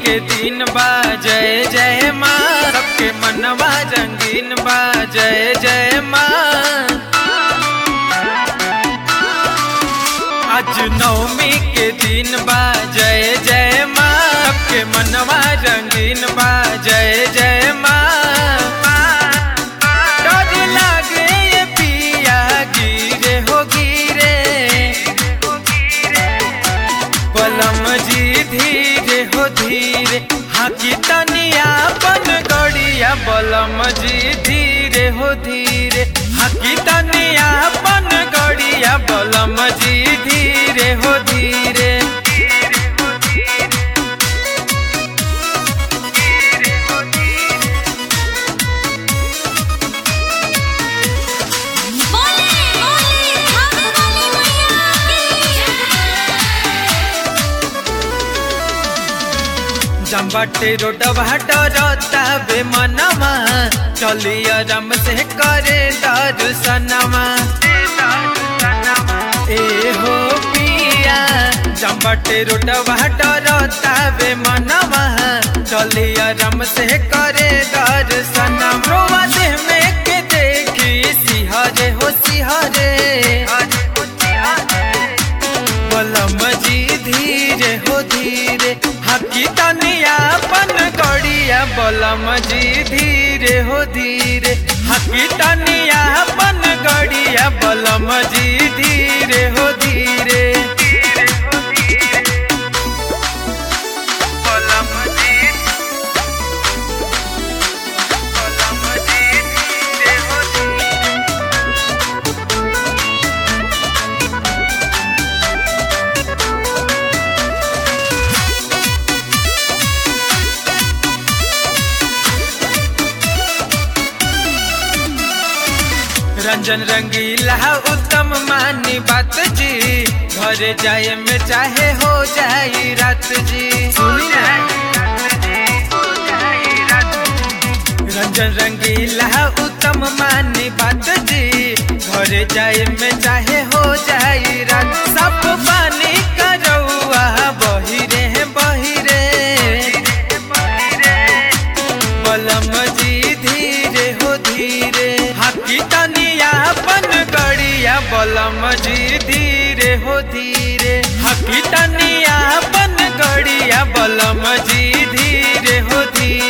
के दिन बा जय जय माँ सबके मनवा रंगीन बा जय जय माँ आज नवमी के दिन बा जय जय माँ सबके मनवा रंगीन बा जय जय माँ डर लागे ये पिया गिरे हो गिरे बलम जी धीरे हो धीरे हाकी तनिया बन गड़िया बलम जी धीरे हो धीरे हाकी तनिया बन गड़िया बलम जी धीरे हो धीरे बोले बोले हम वाली मैया की जम्बाटे रोड भाटरता बे मनवा चलिया रम से करे दर्शनमा ए हो पिया जम्बाटे रोड भाटरता बे मनवा चलिया रम से करे दर्शनम रोवा देह में के देखी सिहरे हो सिहरे बलम जी धीरे हो धीरे हकी तनिया पन गड़िया बलम जी धीरे हो धीरे हकी तनिया पन गड़िया बलम जी धीरे हो धीरे बलम जी बलम जी धीरे हो धीरे रंजन रंगीला उत्तम मानी बात जी घर जाए में चाहे हो जाई रात जी सुनी ना रंजन रंगीला उत्तम मानी बात जी घर जाए में चाहे हो जाई रात सब पानी करौआ बहिरे बहिरे बलम जी धीरे हो धीरे हाकी तनिया बन गड़िया बलम जी धीरे हो धीरे हाकी तनिया बन गड़िया बलम जी धीरे हो धीरे